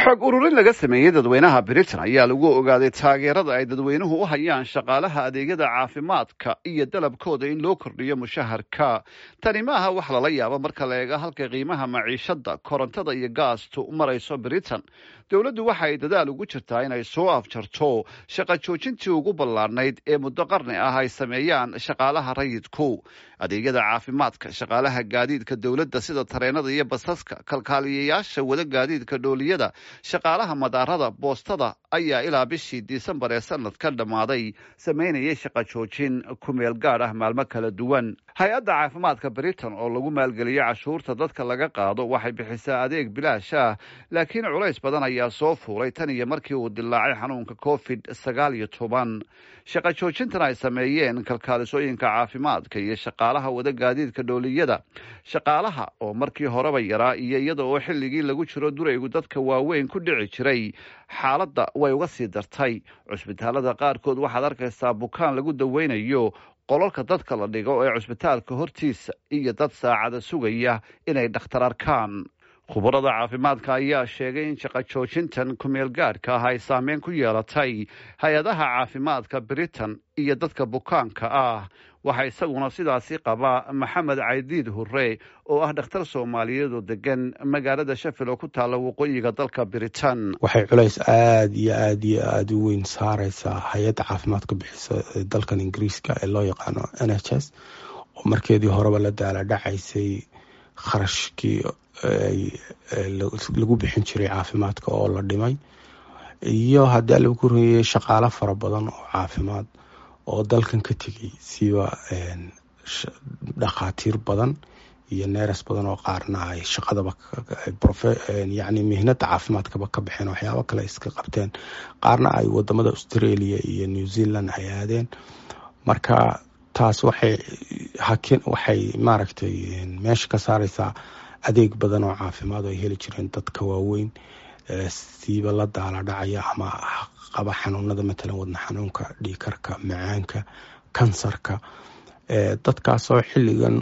xog ururin laga sameeyey dadweynaha britain ayaa lagu ogaaday taageerada ay dadweynuhu u hayaan shaqaalaha adeegyada caafimaadka iyo dalabkooda in loo kordhiyo mushaharka tani maaha wax lala yaabo marka la eega halka qiimaha maciishada korontada iyo gaastu marayso britain dowladdu waxa ay dadaal ugu jirtaa inay soo afjarto shaqa joojintii ugu ballaadhnayd ee muddo qarni ah ay sameeyaan shaqaalaha rayidku adeegyada caafimaadka shaqaalaha gaadiidka dowladda sida tareenada iyo basaska kalkaaliyayaasha wada gaadiidka dhooliyada shaqaalaha madaarada boostada ayaa ilaa bishii disembar ee sanadkan dhammaaday sameynayay shaqa joojin ku meel gaadh ah maalmo kala duwan hay-adda caafimaadka britain oo lagu maalgeliyo cashuurta dadka laga qaado waxay bixisaa adeeg bilaash ah laakiin culays badan ayaa soo fuulay tan iyo markii uu dilaacay xanuunka covid sagaal iyo toban shaqa joojintan ay sameeyeen kalkaalisooyinka caafimaadka iyo shaqaalaha wada gaadiidka dhooliyada shaqaalaha oo markii horeba yaraa iyo iyada oo xilligii lagu jiro duraygu dadka waaweyn ku dhici jiray xaaladda way uga sii dartay cusbitaalada qaarkood waxaad arkaysaa bukaan lagu daweynayo qololka dadka la dhigo ee cusbitaalka hortiisa iyo dad saacada sugaya inay dhakhtar arkaan khubarada caafimaadka ayaa sheegay in shaqa joojintan kumeel gaadhka ah ay saameyn ku yeelatay hay-adaha caafimaadka britain iyo dadka bukaanka ah waxaa isaguna sidaasi qabaa maxamed caydiid hurre oo ah dhakhtar soomaaliyeed oo degan magaalada shafil oo ku taalla waqooyiga dalka britain waxay culays aada iyo aada iyo aada u weyn saareysaa hay-adda caafimaadka bixisa dalkan ingiriiska ee loo yaqaano n h s oo markeedii horeba la daala dhacaysay kharashkii lagu bixin jiray caafimaadka oo la dhimay iyo haddii lagu koreyey shaqaalo fara badan oo caafimaad oo dalkan ka tegay siba dhakhaatiir badan iyo neeras badan oo qaarna ay shaqadaba yani mihnada caafimaadkaba ka baxeen waxyaabo kale iska qabteen qaarna ay wadamada australia iyo new zealand ay aadeen marka taas waxay hakin waxay maaragtay meesha ka saareysaa adeeg badan oo caafimaad oo ay heli jireen dadka waaweyn siiba la daala dhacaya ama qaba xanuunada matalan wadna xanuunka dhiikarka macaanka kansarka dadkaasoo xilligan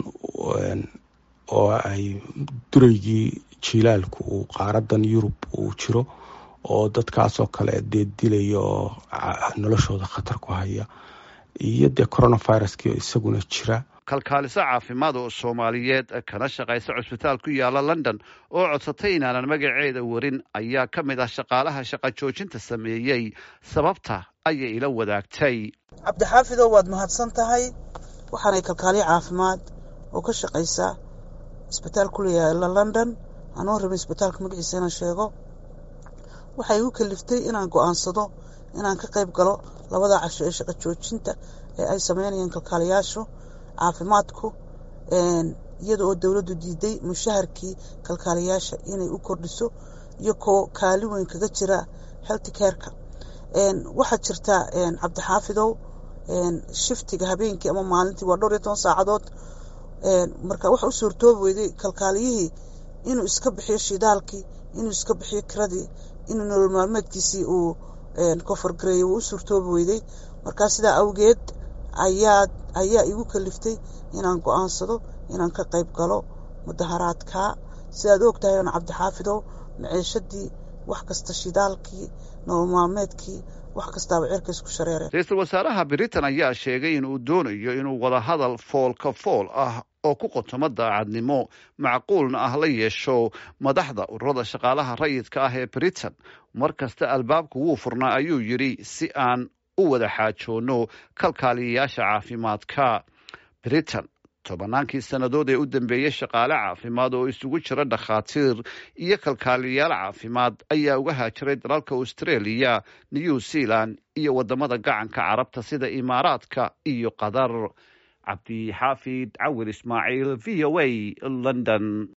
oo ay dureygii jilaalku uu qaaradan yurub uu jiro oo dadkaasoo kale dee dilaya oo noloshooda khatar ku haya iyo dee coronaviruski isaguna jira kalkaaliso caafimaad oo soomaaliyeed kana shaqaysa cusbitaal ku yaala london oo codsatay inaanan magaceeda warin ayaa ka mid ah shaqaalaha shaqa joojinta sameeyey sababta ayay ila wadaagtay cabdixaafidow waad mahadsan tahay waxaanay kalkaaliyo caafimaad oo ka shaqaysa isbitaal ku yaala london anoo rabin isbitaalka magaciisa inaan sheego waxay igu kaliftay inaan go-aansado inaan ka qayb galo labada casho ee shaqa joojinta ee ay sameynayaan kalkaaliyaashu caafimaadku iyada oo dowladdu diiday mushaharkii kalkaaliyaasha inay u kordhiso iyo koo kaali weyn kaga jira health careka waxaa jirta cabdixaafidow shiftiga habeenkii ama maalintii waa dhowr iyo toban saacadood marka waxa u suurtoobi weyday kalkaaliyihii inuu iska bixiyo shidaalkii inuu iska bixiyo kiradii inuu nolol maalmeedkiisii uu koforgareeyey wuu u suurtoobi weyday markaa sidaa awgeed ayaa ayaa igu kaliftay inaan go-aansado inaan ka qayb galo mudaharaadka sidaad og tahay on cabdixaafidow maciishadii wax kasta shidaalkii nolol maalmeedkii wax kastaaba cirka isku shareereen ra-iisul wasaaraha britain ayaa sheegay in uu doonayo inuu wadahadal foolka fool ah oo ku qotomo daacadnimo macquulna ah la yeesho madaxda ururada shaqaalaha rayidka ah ee britain mar kasta albaabku wuu furnaa ayuu yidhi si aan u wada xaajoono kalkaaliyayaasha caafimaadka britain tobannaankii sannadood ee u dambeeyey shaqaale caafimaad oo isugu jira dhakhaatiir iyo kalkaaliyayaal caafimaad ayaa uga haajiray dalalka australia new zealand iyo wadamada gacanka carabta sida imaaraadka iyo qatar cabdixaafid cawir ismaaciil v o a london